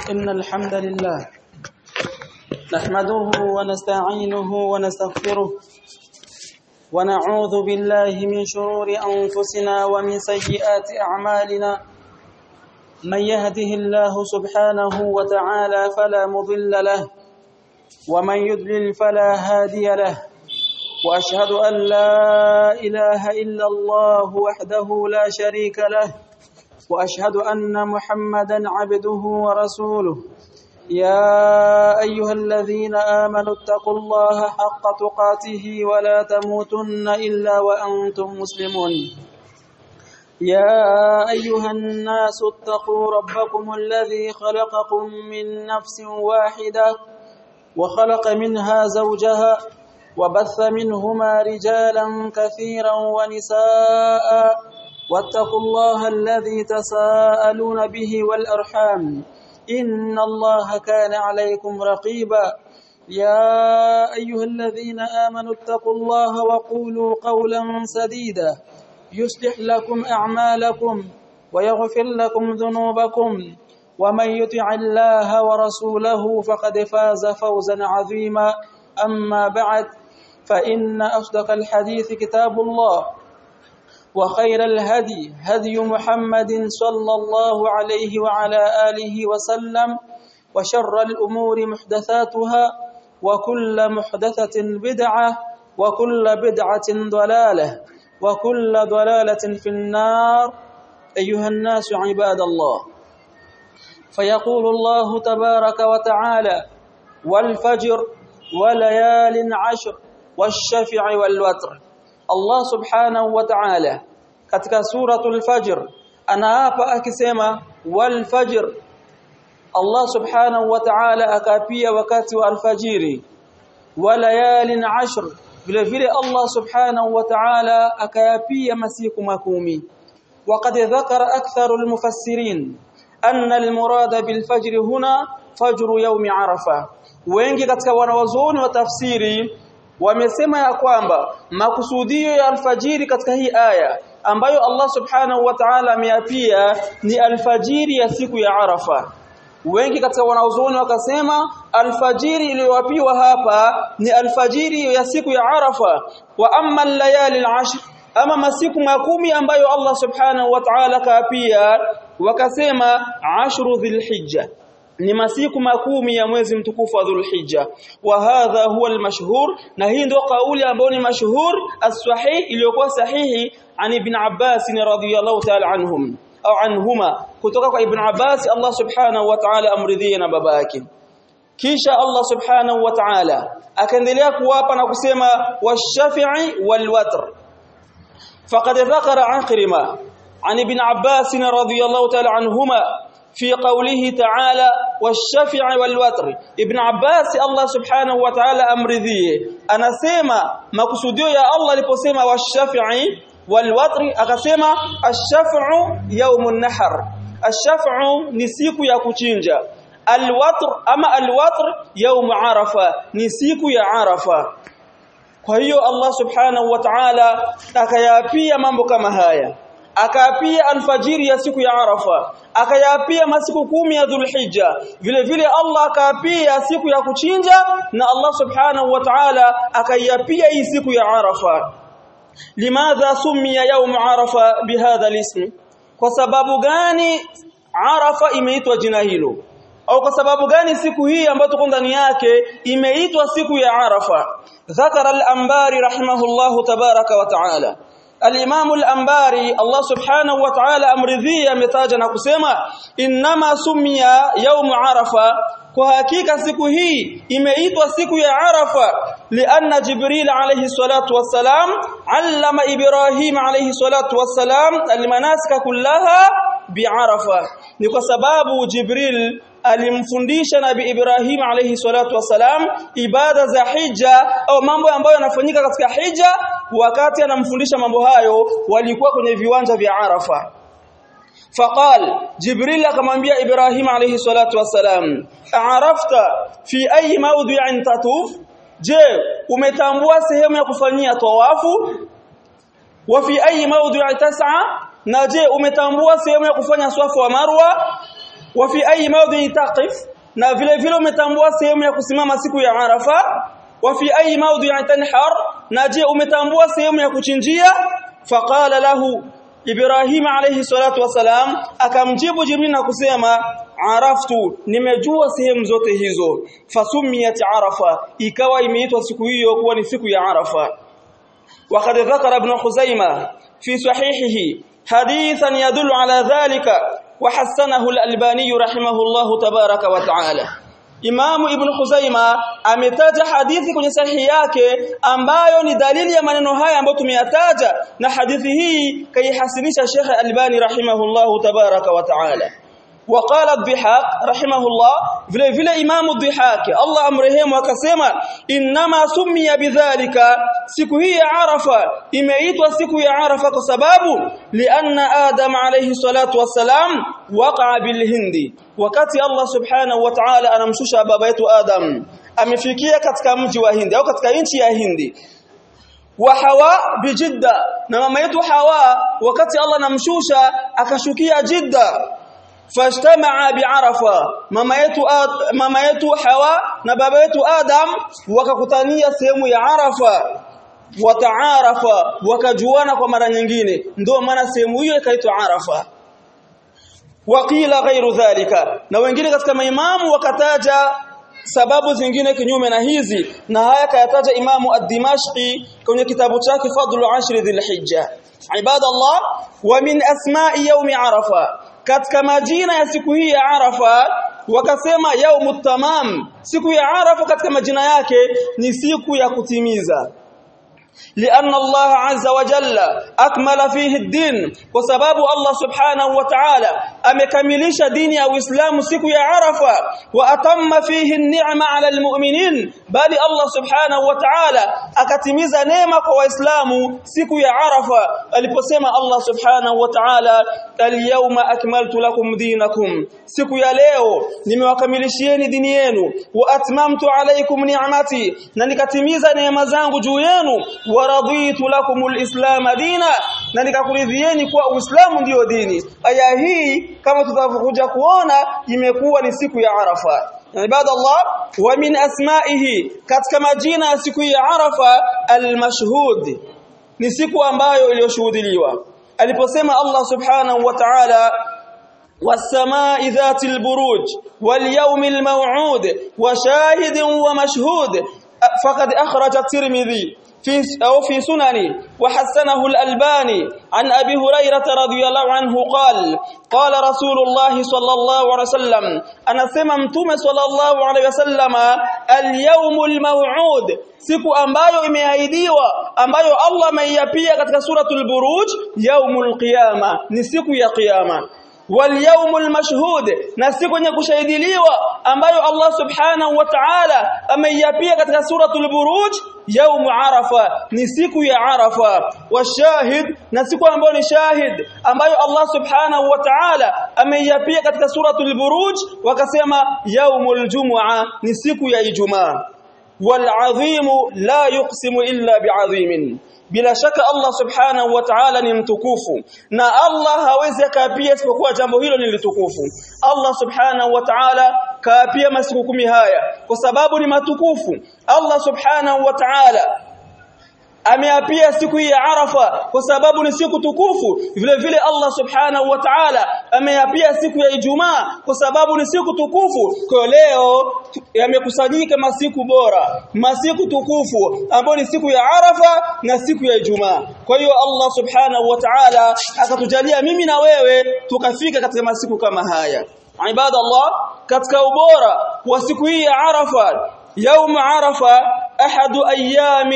إن الحمد لله نحمده ونستعينه ونستغفره ونعوذ بالله من شرور أنفسنا ومن سيئات أعمالنا من يهده الله سبحانه وتعالى فلا مضل له ومن يضلل فلا هادي له وأشهد أن لا إله إلا الله وحده لا شريك له واشهد ان محمدا عبده ورسوله يا ايها الذين امنوا اتقوا الله حق تقاته ولا تموتن الا وانتم مسلمون يا ايها الناس اتقوا ربكم الذي خلقكم من نفس واحده وخلق منها زوجها وبث منهما رجالا كثيرا ونساء واتقوا الله الذي تساءلون به والأرحام إن الله كان عليكم رقيبا يا أيها الذين آمنوا اتقوا الله وقولوا قولا سديدا يصلح لكم أعمالكم ويغفر لكم ذنوبكم ومن يطع الله ورسوله فقد فاز فوزا عظيما أما بعد فإن أصدق الحديث كتاب الله وخير الهدي هدي محمد صلى الله عليه وعلى آله وسلم وشر الأمور محدثاتها وكل محدثة بدعة وكل بدعة ضلالة وكل ضلالة في النار أيها الناس عباد الله فيقول الله تبارك وتعالى والفجر وليال عشر والشفع والوتر Allah subhanahu wa ta'ala katika suratul fajr anaapa akisema wal fajr Allah subhanahu wa ta'ala akapia wakati wa alfajiri walayalin ashr vile vile Allah subhanahu wa ta'ala akayapia masiku makumi وقد ذكر أكثر المفسرين أن المراد بالفجر هنا فجر يوم عرفة wengi katika wanawazuoni wa tafsiri wamesema ya kwamba makusudio ya alfajiri katika hii aya ambayo Allah subhanahu wa ta'ala ameapia ni alfajiri ya siku ya Arafa wengi katika wanaozoni wakasema alfajiri iliyowapiwa hapa ni alfajiri ya siku ya Arafa wa amma layali al-ashr ama masiku makumi ambayo Allah subhanahu wa ta'ala kaapia wakasema ashru dhilhijja ni masiku makumi ya mwezi mtukufu wa Dhulhijja wa hadha huwa almashhur na hii ndio kauli ambayo ni mashhur as-sahih iliyokuwa sahihi an ibn Abbas radhiyallahu ta'ala anhum au anhuma kutoka kwa ibn Abbas Allah subhanahu wa ta'ala amridhie na baba yake kisha Allah subhanahu wa ta'ala akaendelea kuwapa na kusema wash-shafi'i wal-watr faqad dhakara Akrima عن ابن عباس رضي الله تعالى عنهما في قوله تعالى والشفع والوتر ابن عباس الله سبحانه وتعالى امرذيه anasema makusudio ya Allah aliposema washafi'i walwatri akasema ashaf'u yawmun nahar ashaf'u ni siku ya kuchinja alwatr ama alwatr yawm arafa ni siku ya arafa kwa hiyo Allah subhanahu wa ta'ala akayapia mambo kama haya akaapia alfajiri ya siku ya Arafa akayapia masiku kumi ya Dhulhijja vile vile Allah akaapia siku ya kuchinja na Allah subhanahu wa ta'ala akayapia hii siku ya Arafa limadha summiya yawm Arafa bihadha alism kwa sababu gani Arafa imeitwa jina hilo au kwa sababu gani siku hii ambayo tuko ndani yake imeitwa siku ya Arafa ذكر الأنباري رحمه الله تبارك وتعالى Al-Imam al-Ambari Allah Subhanahu wa Ta'ala amridhia ametaja na kusema inma sumia yaum Arafa kwa hakika siku hii imeitwa siku ya Arafa lianna Jibril alayhi salatu wassalam allama Ibrahim alayhi salatu wassalam almanasika kullaha bi'arafa ni kwa sababu Jibril alimfundisha Nabi Ibrahim alayhi salatu wasalam ibada za hija au mambo ambayo yanafanyika katika hija wakati anamfundisha mambo hayo walikuwa kwenye viwanja vya Arafa فقال جبريل akamwambia Ibrahim alayhi salatu wasalam arafta fi ayi mawdi'in tatuf je umetambua sehemu ya kufanyia tawafu wa fi ayi mawdi'i tas'a na je umetambua sehemu ya kufanya swafu wa marwa wa fi ayi mawdhi taqif na vile vile umetambua sehemu ya kusimama siku ya Arafa wa fi ayi mawdhi tanhar na je umetambua sehemu ya kuchinjia faqala lahu Ibrahim alayhi salatu wasalam akamjibu Jibril na kusema araftu nimejua sehemu zote hizo fasumiyat arafa ikawa imeitwa siku hiyo kuwa ni siku ya arafa وقد ذكر ابن خزيمة في صحيحه حديثا يدل على ذلك وحسنه الألباني رحمه الله تبارك وتعالى Imam Ibn Khuzaima ametaja hadithi kwenye sahihi yake ambayo ni dalili ya maneno haya ambayo tumeyataja na hadithi hii kaihasinisha Sheikh Albani rahimahullahu tabaraka wa taala وقال الضحاك رحمه الله vile vile imamu dhihaki Allah amrehemu akasema inma summiya bidhalika siku hii ya arafa imeitwa siku ya arafa kwa sababu lianna adam alayhi salatu wassalam waqa'a bilhindi wakati Allah subhanahu wa ta'ala anamshusha baba yetu adam amefikia katika mji wa hindi au katika nchi ya hindi wa hawa bijidda na mama yetu hawa wakati Allah anamshusha akashukia jidda fajtamaa bi'arafa mama yetu mama yetu hawa na baba yetu adam wakakutania sehemu ya arafa wataarafa wakajuana kwa mara nyingine ndio maana sehemu hiyo ikaitwa arafa waqila ghairu dhalika na wengine katika maimamu wakataja sababu zingine kinyume na hizi na haya kayataja imamu ad-dimashqi kwenye kitabu chake fadlu ashri dhilhijja ibadallah wa min asma'i yawmi arafa katika majina ya siku hii ya Arafa wakasema yaumut tamam siku ya Arafa katika majina yake ni siku ya kutimiza لأن الله عز وجل أكمل فيه الدين وسبب الله سبحانه وتعالى أمكملش دين أو إسلام سكو يا عرفة وأتم فيه النعمة على المؤمنين بل الله سبحانه وتعالى أكتمز نعمة وإسلام سكو يا عرفة aliposema Allah subhanahu wa ta'ala al-yawma akmaltu lakum dinakum siku ya leo nimewakamilishieni dini yenu wa atmamtu alaykum ni'mati na nikatimiza neema zangu juu yenu wa raditu lakumul islam dina na nikakuridhieni kuwa uislamu ndiyo dini aya hii kama tutavyokuja kuona imekuwa ni siku ya arafa ibadallah wa min asma'ihi katika majina ya siku ya arafa al-mashhud ni siku ambayo iliyoshuhudiliwa aliposema Allah subhanahu wa ta'ala والسماء ذات البروج واليوم الموعود وشاهد ومشهود فقد أخرج الترمذي في أو في سننه وحسنه الألباني عن أبي هريرة رضي الله عنه قال قال رسول الله صلى الله عليه وسلم أنا سممتم صلى الله عليه وسلم اليوم الموعود siku ambayo imeahidiwa ambayo Allah ameiapia katika suratul buruj yaumul qiyama ni siku ya kiyama واليوم المشهود na siku yenye kushahidiliwa ambayo Allah subhanahu wa ta'ala ameiapia katika suratul buruj يوم arafa ni siku ya arafa washahid na siku ambayo ni shahid ambayo Allah subhanahu wa ta'ala ameiapia katika suratul buruj wakasema yaumul jum'a ni siku ya ijumaa والعظيم لا يقسم إلا بعظيم bila shaka Allah subhanahu wa ta'ala ni mtukufu na Allah hawezi akapia isipokuwa jambo hilo ni litukufu Allah subhanahu wa ta'ala kaapia masiku kumi haya kwa sababu ni matukufu Allah subhanahu wa ta'ala ameapia siku hii ya Arafa kwa sababu ni siku tukufu vile vile Allah subhanahu wa ta'ala ameapia siku ya Ijumaa kwa sababu ni siku tukufu kwa leo yamekusanyika masiku bora masiku tukufu ambayo ni siku ya Arafa na siku ya Ijumaa kwa hiyo Allah subhanahu wa ta'ala akatujalia mimi na wewe tukafika katika masiku kama haya ibadallah katika ubora wa siku hii ya Arafa يوم عرفة أحد أيام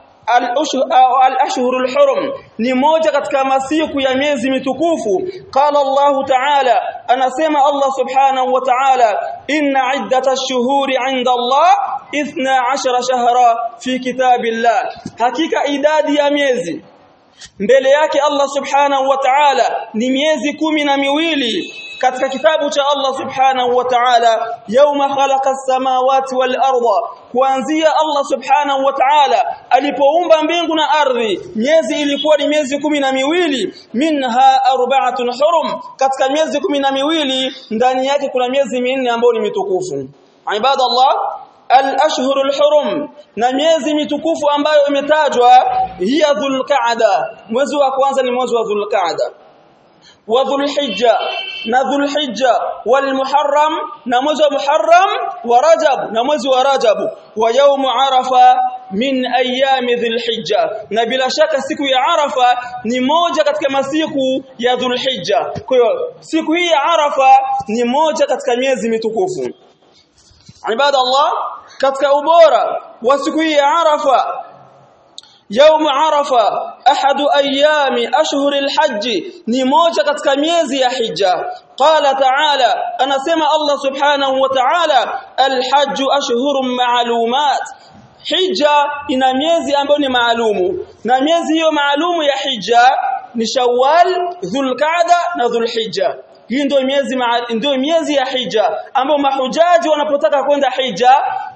al-ashhur al-hurum ni moja katika masiku ya miezi mitukufu qala Allah ta'ala anasema Allah subhanahu wa ta'ala inna iddatash shuhuri 'inda Allah 12 shahra fi kitabillah hakika idadi ya miezi mbele yake Allah subhanahu wa ta'ala ni miezi kumi na miwili katika kitabu cha Allah subhanahu wa ta'ala yauma khalaqa as-samawati wal arda kuanzia Allah subhanahu wa ta'ala alipoumba mbingu na ardhi miezi ilikuwa ni miezi kumi na miwili minha arba'atun hurum katika miezi kumi na miwili ndani yake kuna miezi minne ambayo ni mitukufu ibadallah al-ashhurul hurum na miezi mitukufu ambayo imetajwa hiya dhulqa'da mwezi wa kwanza ni mwezi wa dhulqa'da wa dhulhijja na dhulhijja wal muharram na mwezi wa muharram wa rajab na mwezi wa rajab wa yawm arafa min ayami dhulhijja na bila shaka siku ya arafa ni moja katika masiku ya dhulhijja kwa hiyo siku hii ya arafa ni moja katika miezi mitukufu ibada Allah katika ubora wa siku hii ya arafa يوم عرفة أحد أيام أشهر الحج نموجة katika miezi ya hija قال تعالى أنا سمع الله سبحانه وتعالى الحج أشهر معلومات hija ina miezi ambayo ni maalumu na miezi hiyo maalumu ya hija ni Shawwal, Dhulqa'da na Dhulhijja hii ndio miezi ndio miezi ya hija ambayo mahujaji wanapotaka kwenda hija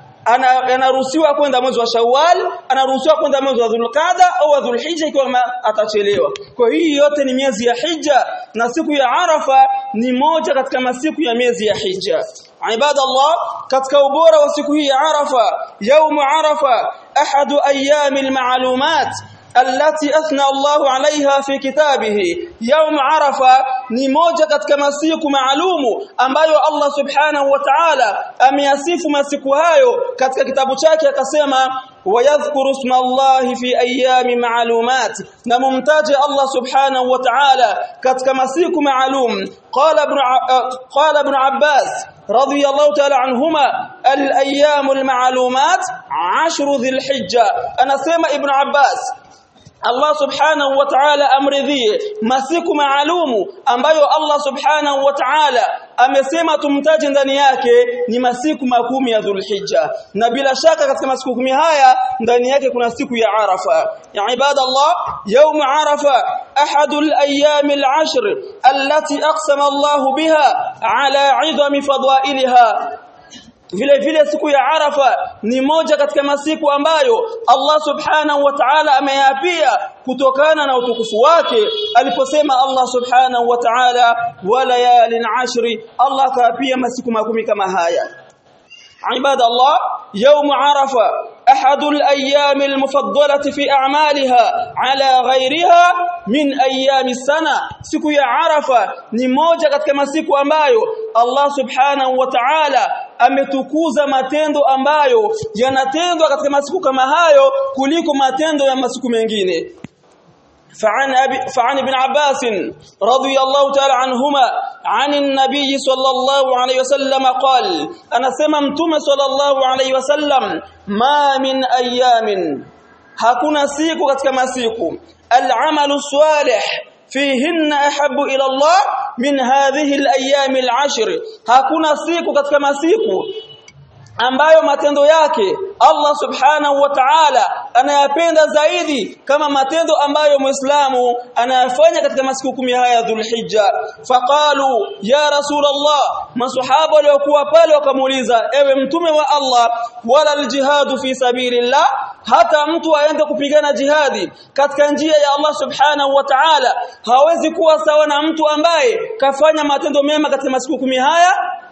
anaruhusiwa kwenda mwezi wa Shawwal, anaruhusiwa kwenda mwezi wa Dhulqa'da au Dhulhijja ikiwa atachelewa. Kwa hii yote ni miezi ya Hija na siku ya Arafa ni moja katika masiku ya miezi ya Hija. Ibadallah, katika ubora wa siku hii ya Arafa, يوم Arafa ahadu ayyamil ma'lumat التي أثنى الله عليها في كتابه يوم عرفة ni moja katika masiku maalumu ambayo Allah subhanahu wa ta'ala ameyasifu masiku hayo katika kitabu chake akasema wayadhkuru isma Allah fi ayami ma'lumat na mumtaje Allah subhanahu wa ta'ala katika masiku maalum qala ibn qala ibn Abbas رضي الله تعالى عنهما الايام المعلومات عشر ذي الحجه انا سمع ابن عباس Allah subhanahu wa ta'ala amridhie masiku maalumu ambayo Allah subhanahu wa ta'ala amesema tumtaje ndani yake ni masiku makumi ya Dhulhijja na bila shaka katika masiku kumi haya ndani yake kuna siku ya Arafa ya ibadallah يوم عرفة أحد الأيام العشر التي أقسم الله بها على عظم فضائلها vile vile siku ya Arafa ni moja katika masiku ambayo Allah Subhanahu wa Ta'ala ameyapia kutokana na utukufu wake aliposema Allah Subhanahu wa Ta'ala walayalin ashri Allah kaapia masiku makumi kama haya عباد الله يوم عرفة أحد الأيام المفضلة في أعمالها على غيرها من أيام السنة siku ya Arafa ni moja katika masiku ambayo Allah Subhanahu wa Ta'ala ametukuza matendo ambayo yanatendwa katika masiku kama hayo kuliko matendo ya masiku mengine فعن أبي فعن ابن عباس رضي الله تعالى عنهما عن النبي صلى الله عليه وسلم قال أنا سممتم صلى الله عليه وسلم ما من أيام hakuna siku katika masiku al-amalu salih fihinna ahabbu ila Allah min hadhihi al-ayyam al-ashr hakuna siku katika masiku ambayo matendo yake Allah subhanahu wa ta'ala anayapenda zaidi kama matendo ambayo muislamu anayafanya katika masiku kumi haya dhulhijja faqalu ya rasulullah masahaba waliokuwa pale wakamuuliza ewe mtume wa Allah wala aljihadu fi sabilillah hata mtu aende kupigana jihadi katika njia ya Allah subhanahu wa ta'ala hawezi kuwa sawa na mtu ambaye kafanya matendo mema katika masiku kumi haya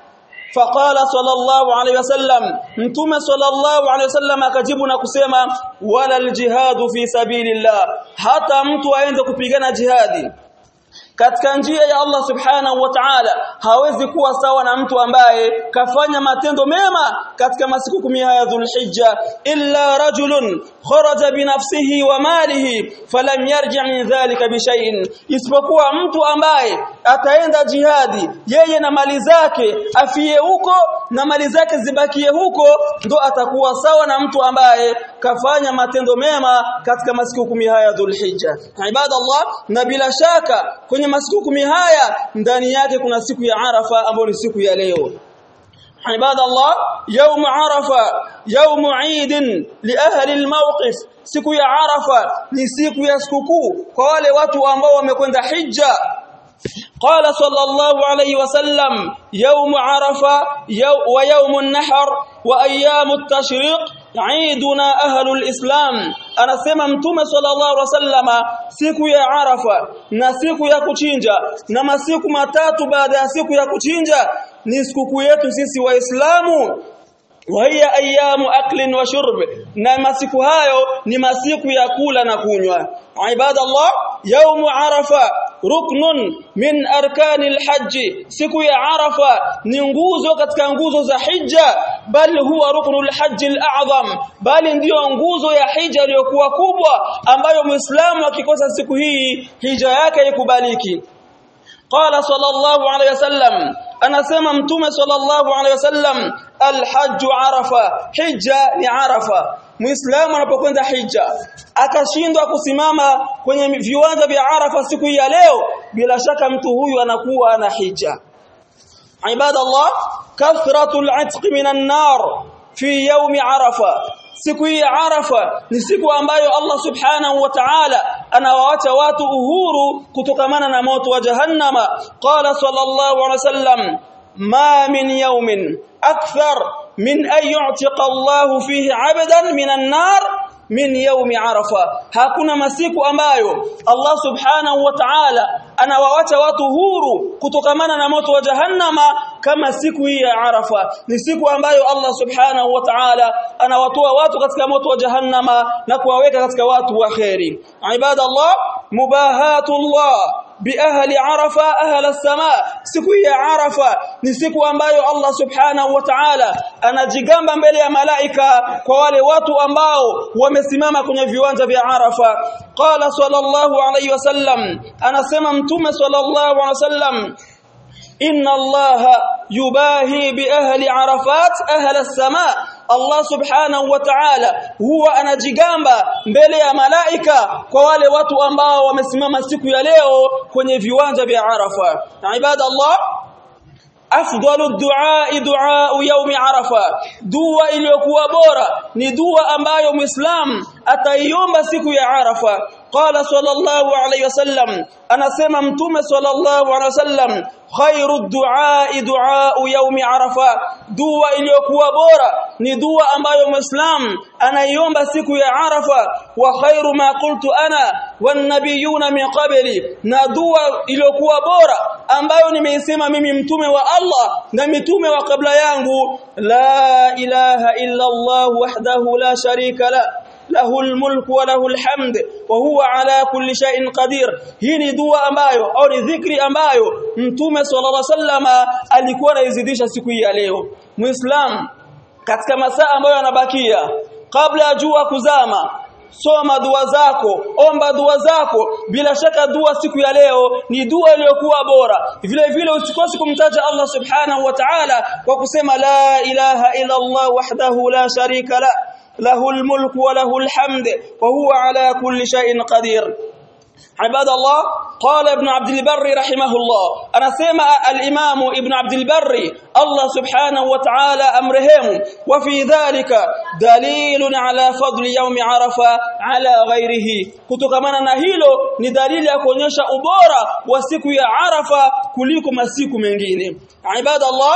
فقال صلى الله عليه وسلم متوم صلى الله عليه وسلم akajibu na kusema wala aljihadu fi sabilillah hata mtu aende kupigana jihadi katika njia ya Allah subhanahu wa ta'ala hawezi kuwa sawa na mtu ambaye kafanya matendo mema katika masiku kumi haya dhulhijja illa rajulun kharaja binafsihi wa malihi falam yarji' min dhalika bishay'in isipokuwa mtu ambaye ataenda jihadi yeye na mali zake afie huko na mali zake zibakie huko ndo atakuwa sawa na mtu ambaye kafanya matendo mema katika masiku kumi haya dhulhijja ibadallah na bila shaka kwenye masiku kumi haya ndani yake kuna siku ya Arafa ambayo ni siku ya leo عباد الله يوم عرفة يوم عيد لأهل الموقف siku ya Arafa ni siku ya sikukuu kwa wale watu ambao wamekwenda hija قال صلى الله عليه وسلم يوم عرفة يو ويوم النحر وأيام التشريق عيدنا أهل الإسلام أنا سمع متوم صلى الله عليه وسلم siku ya Arafa na siku ya kuchinja na masiku matatu baada ya siku ya kuchinja ni sikukuu yetu sisi waislamu وهي ايام اكل وشرب na masiku hayo ni masiku ya kula na kunywa ibadallah يوم عرفه ruknun min arkani alhajj siku ya arafa ni nguzo katika nguzo za hija bali huwa ruknul hajj alazam bali ndiyo nguzo ya hija iliyokuwa kubwa ambayo muislamu akikosa siku hii hija yake ikubaliki قال صلى الله عليه وسلم anasema mtume sallallahu alaihi wasallam alhajj arafa hija ni arafa muislamu anapokwenda hija akashindwa kusimama kwenye viwanja vya arafa siku ya leo bila shaka mtu huyu anakuwa ana hija ibadallah kathratul atq minan nar fi yawm arafa siku hii ya arafa ni siku ambayo Allah subhanahu wa ta'ala anawaacha watu uhuru kutokamana na moto wa jahannama qala sallallahu alaihi wasallam ma min yawmin akthar min an yu'tiqa Allah fihi 'abdan minan nar min yaumi arafa hakuna masiku ambayo Allah subhanahu wa ta'ala anawaacha watu huru kutokamana na moto wa jahannama kama siku hii ya arafa ni siku ambayo Allah subhanahu wa ta'ala anawatoa watu katika moto wa jahannama na kuwaweka katika watu wa khairi ibadallah mubahatullah biahli arafa ahla as-samaa siku ya arafa ni siku ambayo Allah subhanahu wa ta'ala anajigamba mbele ya malaika kwa wale watu ambao wamesimama kwenye viwanja vya arafa qala sallallahu alayhi wasallam anasema mtume sallallahu alayhi wasallam inna allaha yubahi bi ahli arafat ahla as-samaa Allah subhanahu wa ta'ala huwa anajigamba mbele ya malaika kwa wale watu ambao wamesimama siku ya leo kwenye viwanja vya Arafa. Ibadallah afdalu du'a du'a yaumi arafa dua iliyokuwa bora ni dua ambayo muislam ataiomba siku ya arafa qala sallallahu alayhi wasallam anasema mtume sallallahu alayhi wasallam khairu du'a du'a yaumi arafa dua iliyokuwa bora ni dua ambayo muislam anaiomba siku ya arafa wa khairu ma qultu ana wan nabiyuna min qabli na dua iliyokuwa bora ambayo nimeisema mimi mtume wa Allah na mitume wa kabla yangu la ilaha illa Allah wahdahu la sharika la له الملك وله الحمد وهو على كل شيء قدير hii ni dua ambayo au ni dhikri ambayo mtume sallallahu alaihi wasallama alikuwa anaizidisha siku hii ya leo muislam katika masaa ambayo yanabakia kabla ya jua kuzama soma dua zako omba dua zako bila shaka dua siku ya leo ni dua iliyokuwa bora vile vile usikose kumtaja Allah subhanahu wa ta'ala kwa kusema la ilaha illa Allah wahdahu la sharika la له الملك وله الحمد وهو على كل شيء قدير عباد الله قال ابن عبد البر رحمه الله انا سمع الامام ابن عبد البر الله سبحانه وتعالى امرهم وفي ذلك دليل على فضل يوم عرفه على غيره kutokana na hilo ni dalili ya kuonyesha ubora wa siku ya arafa kuliko masiku mengine ibadallah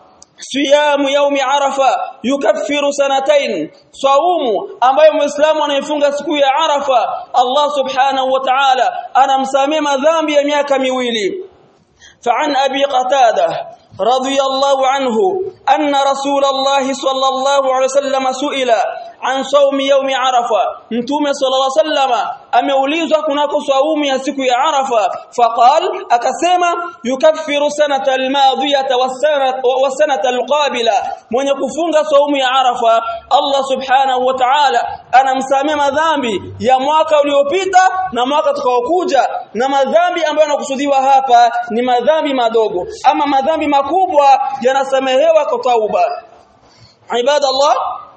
siyamu yaumi arafa yukaffiru sanatayn saumu ambayo muislamu anaifunga siku ya arafa Allah subhanahu wa ta'ala anamsamia madhambi ya miaka miwili فعن ابي قتاده رضي الله عنه أن رسول الله صلى الله عليه وسلم سئل عن صوم يوم عرفة متوم صلى الله عليه وسلم ameulizwa kunako saumu ya siku ya Arafa faqal akasema yukaffiru sanata almadhiyata wasanata alqabila mwenye kufunga saumu ya Arafa Allah subhanahu wa ta'ala anamsamea madhambi ya mwaka uliopita na mwaka utakaokuja na madhambi ambayo yanakusudiwa hapa ni madhambi madogo ama madhambi makubwa yanasamehewa kwa tauba ibadallah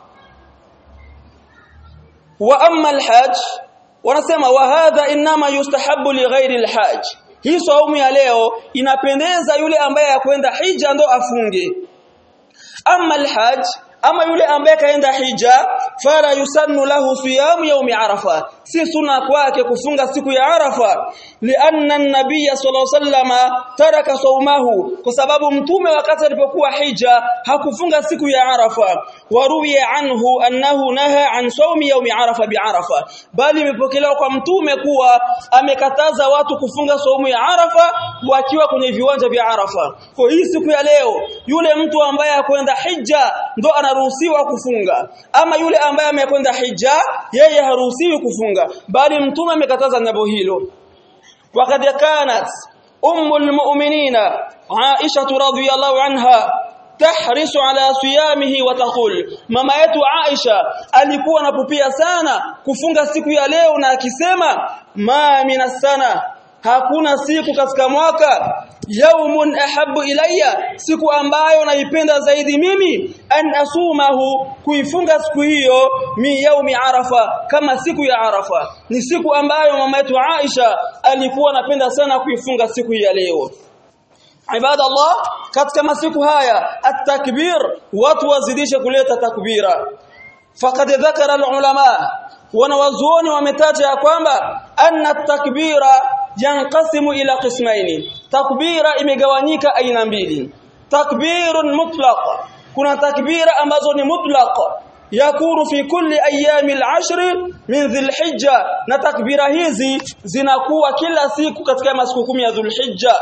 wa amma alhajj wanasema wa hadha inma yustahabu li ghairi alhajj hii saumu ya leo inapendeza yule ambaye akwenda hija ndo afunge amma alhajj ama yule ambaye kaenda hija fala yusannu lahu siyamu yaumi arafa si sunna kwake kufunga siku ya Arafa lianna an-nabiy sallallahu alayhi wasallam taraka saumahu kwa sababu mtume wakati alipokuwa hija hakufunga siku ya Arafa waruwiya anhu annahu naha an saumi yaumi Arafa bi Arafa bali imepokelewa kwa mtume kuwa amekataza watu kufunga saumu ya Arafa wakiwa kwenye viwanja vya Arafa kwa hii siku ya leo yule mtu ambaye akwenda hija ndo anaruhusiwa kufunga ama yule ambaye amekwenda hija yeye haruhusiwi kufunga bali mtume amekataza jambo hilo وقد كانت أم المؤمنين عائشة رضي الله عنها تحرص على صيامه وتقول mama yetu Aisha alikuwa anapupia sana kufunga siku ya leo na akisema ma minasana hakuna siku katika mwaka yaumun ahabbu ilayya siku ambayo naipenda zaidi mimi an asumahu kuifunga siku hiyo mi yaumi arafa kama siku ya arafa ni siku ambayo mama yetu Aisha alikuwa anapenda sana kuifunga siku ya leo ibada Allah katika masiku haya at-takbir watu wazidishe kuleta takbira faqad dhakara al-ulama wanawazuoni wametaja ya kwamba anna takbira yanqasimu ila qismaini takbira imegawanyika aina mbili takbirun mutlaq kuna takbira ambazo ni mutlaq yakunu fi kulli ayami al-ashr min dhulhijja na takbira hizi zinakuwa kila siku katika masiku kumi ya dhulhijja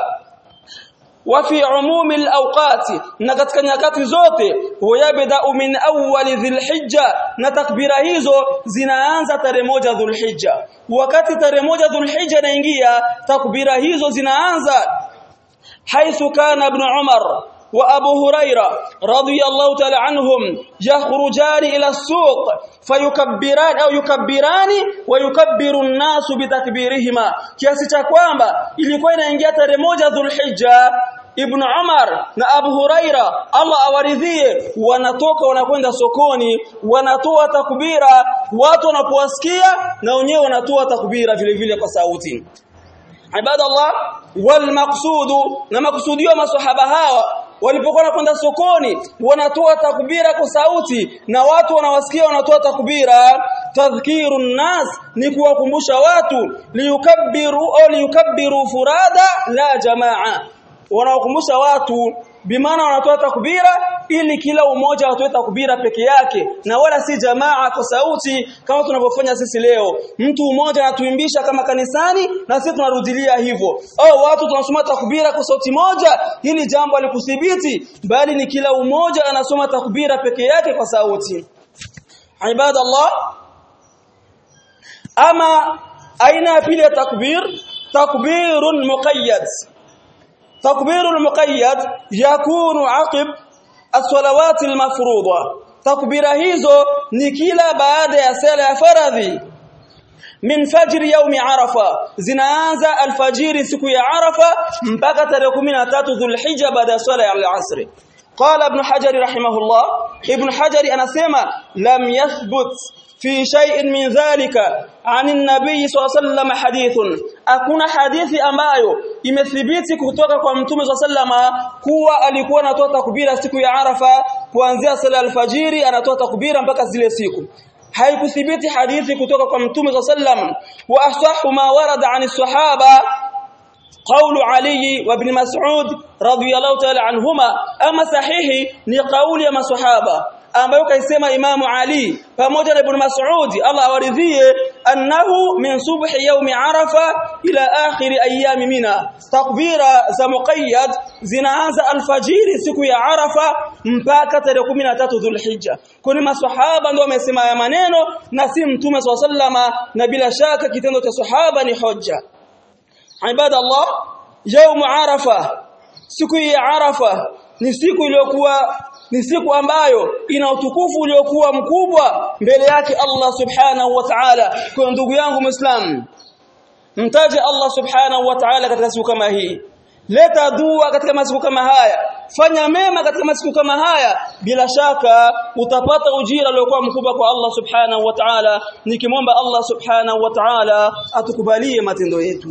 وفي عموم الأوقات نكتك nyakati zote ويبدا من اول ذي الحجه na takbira hizo zinaanza tarehe moja dhulhijja wakati tarehe moja dhulhijja inaingia takbira hizo zinaanza haithu kana ibn umar وابو هريره رضي الله تعالى عنهم يخرجان الى السوق فيكبران او يكبران ويكبر الناس بتكبيرهما kiasi cha kwamba ilikuwa inaingia tarehe moja dhulhijja Ibn Umar na Abu Huraira Allah awaridhie wanatoka wanakwenda sokoni wanatoa takbira watu wanapowasikia na wenyewe wanatoa takbira vile vile kwa sauti Ibadallah wal maqsudu na maksudio masahaba hawa walipokuwa wanakwenda sokoni wanatoa takbira kwa sauti na watu wanawasikia wanatoa takbira tadhkirun nas ni kuwakumbusha watu liyukabbiru au liyukabbiru furada la jamaa wanawakumbusha watu bimaana wanatoa takbira ili kila umoja atoe takbira peke yake na wala si jamaa kwa sauti kama tunavyofanya sisi leo mtu mmoja anatuimbisha kama kanisani na sisi tunarudilia hivyo au watu tunasoma takbira kwa sauti moja hili jambo alikuthibiti bali ni kila umoja anasoma takbira peke yake kwa sauti ibadallah ama aina ya pili ya takbir takbirun muqayyad تكبير المقيد يكون عقب الصلوات المفروضه تكبيره hizo ni kila baada ya sala ya faradhi min fajr yaumi arafa zinaanza alfajiri siku ya arafa mpaka tarehe 13 dhulhijja baada ya sala ya al-asr قال ابن حجر رحمه الله ابن حجر anasema lam yathbut في شيء من ذلك عن النبي صلى الله عليه وسلم حديث hakuna hadithi ambayo imethibiti kutoka kwa mtume صلى الله عليه kuwa alikuwa anatoa takbira siku ya Arafa kuanzia sala alfajiri anatoa takbira mpaka zile siku haikuthibiti hadithi kutoka kwa mtume صلى الله عليه wa asahhu ma warada an sahaba قول علي وابن مسعود رضي الله تعالى عنهما اما صحيح ni kauli ya maswahaba ambayo kaisema Imamu Ali pamoja na Ibn Mas'ud Allah awaridhie annahu min subhi yaumi Arafa ila akhir ayami Mina takbira za muqayyad zinaanza alfajiri siku ya Arafa mpaka tarehe 13 Dhulhijja kuni maswahaba ndio wamesema haya maneno na si mtume swalla na bila shaka kitendo cha sahaba ni hoja ibada Allah yaum Arafa siku ya Arafa ni siku iliyokuwa ni siku ambayo ina utukufu uliokuwa mkubwa mbele yake Allah subhanahu wa ta'ala kwa ndugu yangu muislam mtaje Allah subhanahu wa ta'ala katika siku kama hii leta dua katika masiku kama haya fanya mema katika masiku kama haya bila shaka utapata ujira uliokuwa mkubwa kwa Allah subhanahu wa ta'ala nikimwomba Allah subhanahu wa ta'ala atukubalie matendo yetu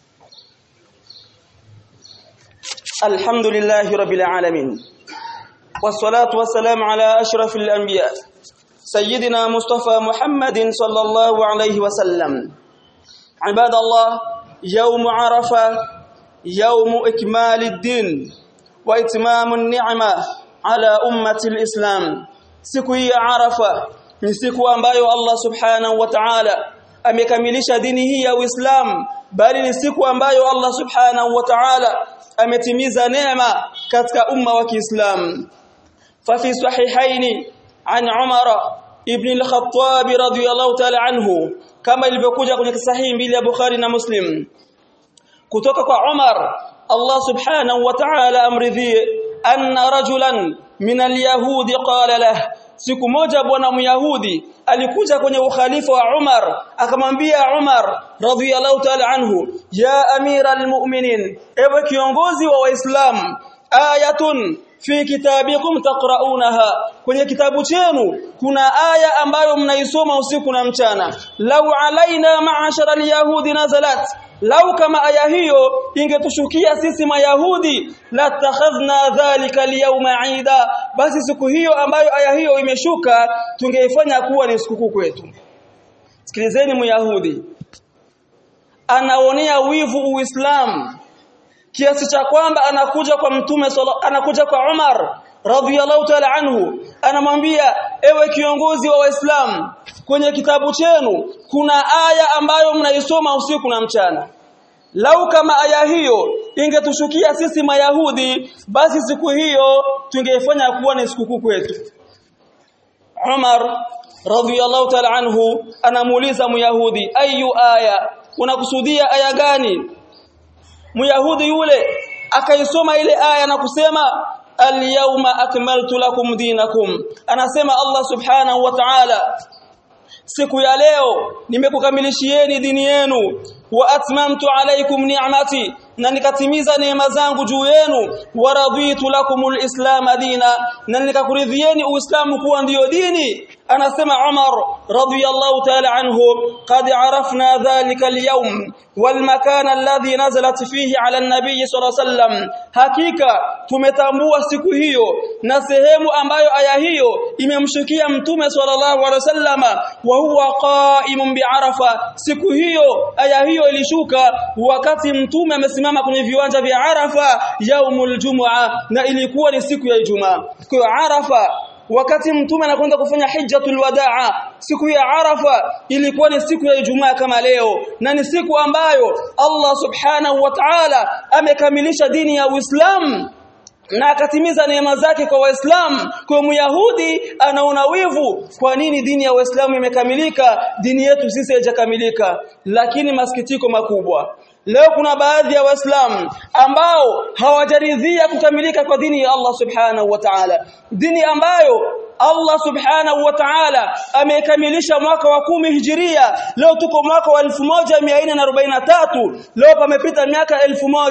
الحمد لله رب العالمين والصلاة والسلام على أشرف الأنبياء سيدنا مصطفى محمد صلى الله عليه وسلم عباد الله يوم عرفة يوم إكمال الدين وإتمام النعمة على أمة الإسلام siku hii ya Arafa ni siku ambayo Allah Subhanahu wa Ta'ala amekamilisha dini hii ya Uislamu bali ni siku ambayo Allah Subhanahu wa Ta'ala ametimiza neema katika umma wa Kiislamu fa fi sahihaini an Umar ibn al-Khattab radiyallahu ta'ala anhu kama ilivyokuja kwenye sahihi mbili ya Bukhari na Muslim kutoka kwa Umar Allah Subhanahu wa Ta'ala amridhie anna rajulan min al-yahudi qala lahu siku moja bwana myahudi alikuja kwenye ukhalifa wa Umar akamwambia Umar radhiyallahu ta'ala anhu ya amira almu'minin ewe kiongozi wa waislamu ayatun fi kitabikum taqra'unaha kwenye kitabu chenu kuna aya ambayo mnaisoma usiku na mchana lau alaina ma'ashara alyahudi nazalat lau kama aya hiyo ingetushukia sisi mayahudi la takhadhna dhalika alyawma aida basi siku hiyo ambayo aya hiyo imeshuka tungeifanya kuwa ni sikukuu kwetu sikilizeni myahudi anaonea wivu uislamu kiasi cha kwamba anakuja kwa mtume anakuja kwa Umar radhiyallahu ta'ala anhu anamwambia ewe kiongozi wa waislamu kwenye kitabu chenu kuna aya ambayo mnaisoma usiku na mchana lau kama aya hiyo ingetushukia sisi mayahudi basi siku hiyo tungeifanya kuwa ni sikukuu kwetu Umar radhiyallahu ta'ala anhu anamuuliza myahudi ayu aya unakusudia aya gani myahudi yule akaisoma ile aya na kusema al-yawma akmaltu lakum dinakum anasema Allah subhanahu wa ta'ala siku ya leo nimekukamilishieni dini yenu wa atmamtu alaykum ni'mati na nikatimiza neema zangu juu yenu wa raditu lakumul islam dina na nikakuridhieni uislamu kuwa ndiyo dini anasema Umar radiyallahu ta'ala anhu qad arafna dhalika al-yawm wal makan alladhi nazalat fihi ala an-nabiy sallallahu alayhi wasallam hakika tumetambua siku hiyo na sehemu ambayo aya hiyo imemshukia mtume sallallahu alayhi wasallam wa huwa qa'imun bi arafa siku hiyo aya hiyo ilishuka wakati mtume amesimama kwenye viwanja vya Arafa yaumul jumua na ilikuwa ni siku ya Ijumaa kwa Arafa wakati mtume anakwenda kufanya hijjatul wadaa siku ya Arafa ilikuwa ni siku ya Ijumaa kama leo na ni siku ambayo Allah subhanahu wa ta'ala amekamilisha dini ya Uislamu na akatimiza neema zake kwa waislamu kwa myahudi anaona wivu kwa nini dini ya waislamu imekamilika dini yetu sisi haijakamilika lakini masikitiko makubwa leo kuna baadhi ya waislamu ambao hawajaridhia kukamilika kwa dini ya Allah subhanahu wa ta'ala dini ambayo Allah subhanahu wa ta'ala amekamilisha mwaka wa kumi hijiria leo tuko mwaka wa 1443 leo pamepita miaka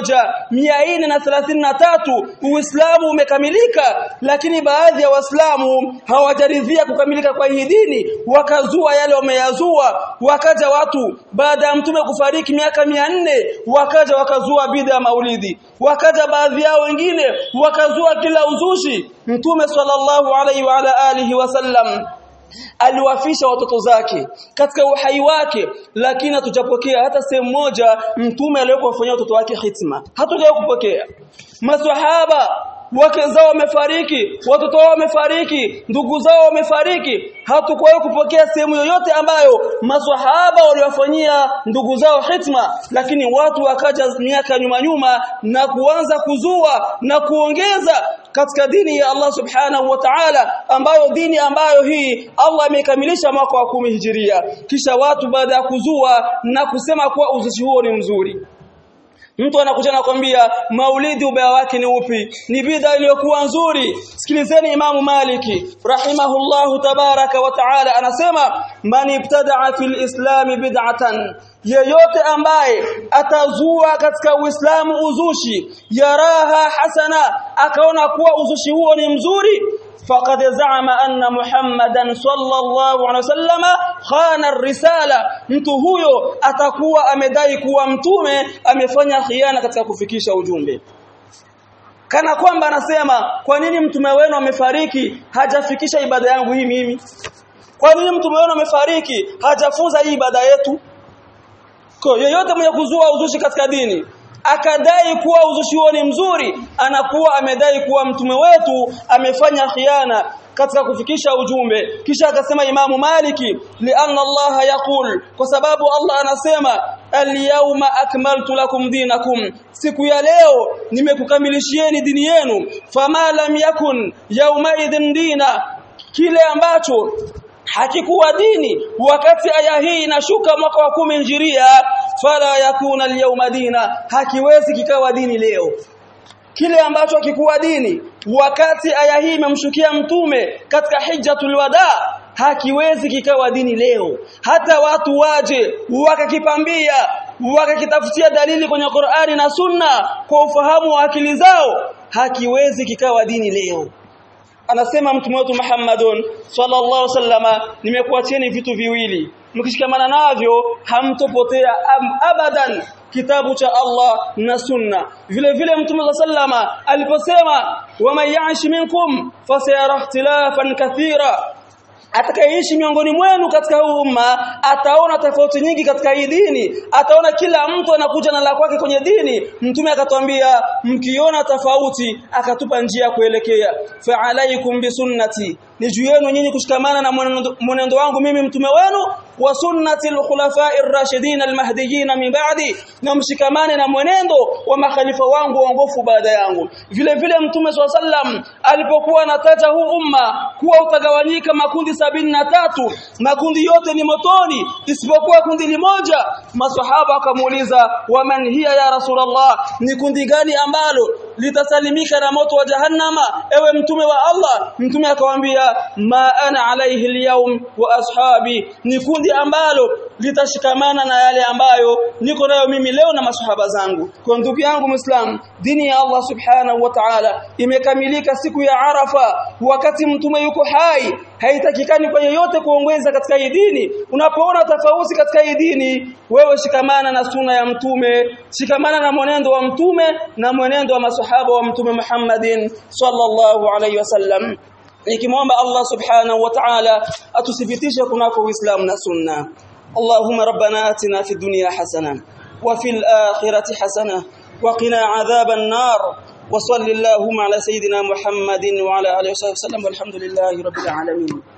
1433 uislamu umekamilika lakini baadhi ya waislamu hawajaridhia kukamilika kwa hii dini wakazua yale wameyazua wakaja watu baada ya mtume kufariki miaka 400 wakaja wakazua bid'a ya maulidi wakaja baadhi yao wengine wakazua kila uzushi mtume sallallahu alaihi wa ala alihi wasallam aliwafisha watoto zake katika uhai wake lakini hatujapokea hata sehemu moja mtume aliyokufanyia watoto wake hitma hatujawahi kupokea maswahaba wake zao wamefariki watoto wao wamefariki ndugu zao wamefariki hatukuwahi kupokea sehemu yoyote ambayo maswahaba waliwafanyia ndugu zao hitma lakini watu wakaja miaka nyuma nyuma na kuanza kuzua na kuongeza katika dini ya Allah subhanahu wa ta'ala ambayo dini ambayo hii Allah amekamilisha mwaka wa kumi hijiria kisha watu baada ya kuzua na kusema kuwa uzushi huo ni mzuri Mtu anakuja na kwambia maulidi ubaya wake ni upi? Ni bid'a iliyokuwa nzuri. Sikilizeni Imamu Maliki rahimahullahu tabaraka wa taala anasema man ibtada'a fil islami bid'atan yeyote ambaye atazua katika Uislamu uzushi yaraha hasana akaona kuwa uzushi huo ni mzuri faqad za'ama anna Muhammadan sallallahu alaihi wasallam khana risala mtu huyo atakuwa amedai kuwa mtume amefanya khiana katika kufikisha ujumbe kana kwamba anasema kwa nini mtume wenu amefariki hajafikisha ibada yangu hii mimi kwa nini mtume wenu amefariki hajafunza hii ibada yetu kwa yoyote mwenye kuzua uzushi katika dini akadai kuwa uzushi huo ni mzuri anakuwa amedai kuwa mtume wetu amefanya khiana katika kufikisha ujumbe kisha akasema imamu maliki lianna Allah yaqul kwa sababu Allah anasema al-yawma akmaltu lakum dinakum siku ya leo nimekukamilishieni dini yenu fama lam yakun yawma idhin dina kile ambacho hakikuwa dini wakati aya hii inashuka mwaka wa kumi njiria fala yakuna al-yawma dina hakiwezi kikawa dini leo kile ambacho hakikuwa dini wakati aya hii imemshukia mtume katika hijjatul wada hakiwezi kikawa dini leo hata watu waje wakakipambia wakakitafutia dalili kwenye Qur'ani na Sunna kwa ufahamu wa akili zao hakiwezi kikawa dini leo anasema mtume wetu Muhammadun sallallahu alaihi wasallama nimekuachieni vitu viwili mkishikamana navyo hamtopotea abadan kitabu cha Allah na sunna vile vile mtume sallama aliposema wama ya'ish minkum fasayara ikhtilafan kathira atakayeishi miongoni mwenu katika huu umma ataona tofauti nyingi katika hii dini ataona kila mtu anakuja na la kwake kwenye dini mtume akatwambia mkiona tofauti akatupa njia ya kuelekea fa alaikum bisunnati ni juu yenu nyinyi kushikamana na mwenendo wangu mimi mtume wenu wa sunnati al-khulafa'ir rashidin al-mahdiyyin min ba'di na mshikamane na mwenendo wa makhalifa wangu waongofu baada yangu vile vile mtume sallam alipokuwa anataja huu umma kuwa utagawanyika makundi sabini na tatu makundi yote ni motoni isipokuwa kundi limoja maswahaba wakamuuliza waman hiya ya rasulullah ni kundi gani ambalo litasalimika na moto wa jahannama ewe mtume wa Allah mtume akamwambia ma ana alaihi alyawm wa ashabi ni kundi ambalo litashikamana na yale ambayo niko nayo mimi leo na masahaba zangu kwa ndugu yangu muislam dini ya Allah subhanahu wa ta'ala imekamilika siku ya Arafa wakati mtume yuko hai haitakikani kwa yeyote kuongeza katika hii dini unapoona tofauti katika hii dini wewe shikamana na suna ya mtume shikamana na mwenendo wa mtume na mwenendo wa masahaba wa mtume Muhammadin sallallahu alaihi wasallam nikimwomba Allah subhanahu wa ta'ala atuthibitishe kunako Uislamu na sunna Allahumma rabbana atina fid dunya hasana wa fil akhirati hasana wa qina adhaban nar wa salli Allahumma ala sayidina Muhammadin wa ala alihi wa sahbihi wasallam walhamdulillahi rabbil alamin